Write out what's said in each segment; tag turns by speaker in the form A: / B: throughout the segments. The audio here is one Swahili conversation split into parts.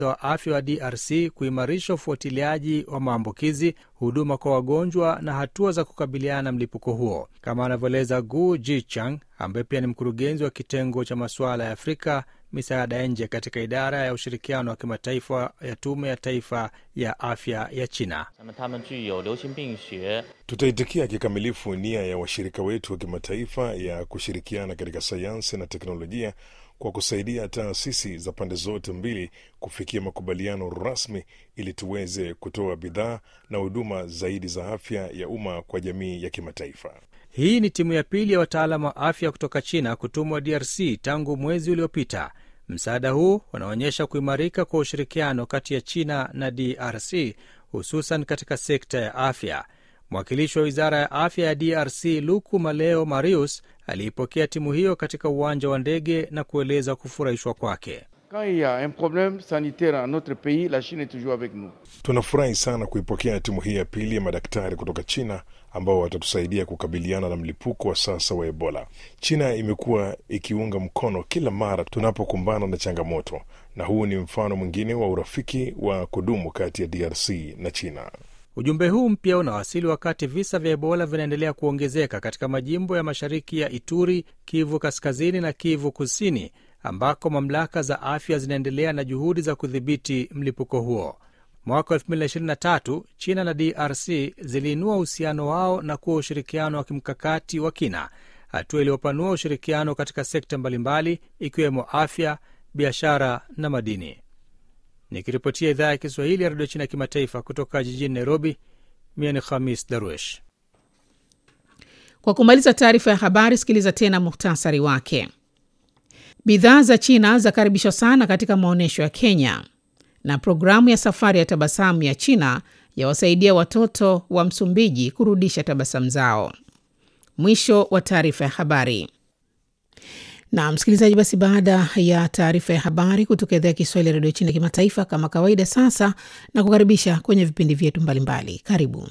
A: wa afya wa DRC kuimarisha ufuatiliaji wa maambukizi, huduma kwa wagonjwa na hatua za kukabiliana na mlipuko huo, kama anavyoeleza Gu Jichang ambaye pia ni mkurugenzi wa kitengo cha masuala ya Afrika misaada ya nje katika idara ya ushirikiano wa kimataifa ya tume ya taifa ya afya ya China.
B: Tutaitikia kikamilifu nia ya washirika wetu wa kimataifa ya kushirikiana katika sayansi na teknolojia kwa kusaidia taasisi za pande zote mbili kufikia makubaliano rasmi ili tuweze kutoa bidhaa na huduma zaidi za afya ya umma kwa jamii ya kimataifa.
A: Hii ni timu ya pili ya wataalamu wa afya kutoka China kutumwa DRC tangu mwezi uliopita. Msaada huu unaonyesha kuimarika kwa ushirikiano kati ya China na DRC, hususan katika sekta ya afya. Mwakilishi wa wizara ya afya ya DRC Luku Maleo Marius aliipokea timu hiyo katika uwanja wa ndege na kueleza kufurahishwa kwake.
B: Tunafurahi sana kuipokea timu hii ya pili ya madaktari kutoka China ambao watatusaidia kukabiliana na mlipuko wa sasa wa Ebola. China imekuwa ikiunga mkono kila mara tunapokumbana na changamoto, na huu ni mfano mwingine wa urafiki wa kudumu kati ya DRC na China.
A: Ujumbe huu mpya unawasili wakati visa vya Ebola vinaendelea kuongezeka katika majimbo ya mashariki ya Ituri, Kivu Kaskazini na Kivu Kusini, ambako mamlaka za afya zinaendelea na juhudi za kudhibiti mlipuko huo. Mwaka 2023 China na DRC ziliinua uhusiano wao na kuwa ushirikiano wa kimkakati wa kina, hatua iliyopanua ushirikiano katika sekta mbalimbali ikiwemo afya, biashara na madini. Nikiripotia idhaa ya Kiswahili ya redio China kimataifa kutoka jijini Nairobi, mie ni Khamis Darwesh.
C: Kwa kumaliza taarifa ya habari, sikiliza tena muhtasari wake. Bidhaa za China zakaribishwa sana katika maonyesho ya Kenya, na programu ya safari ya tabasamu ya China yawasaidia watoto wa Msumbiji kurudisha tabasamu zao. Mwisho wa taarifa ya habari. Na msikilizaji, basi baada ya taarifa ya habari kutoka idhaa ya Kiswahili ya redio China kimataifa, kama kawaida, sasa na kukaribisha kwenye vipindi vyetu mbalimbali. Karibu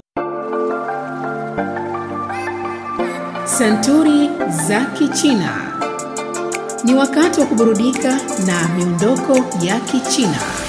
C: Santuri za Kichina. Ni wakati wa kuburudika na miondoko ya Kichina.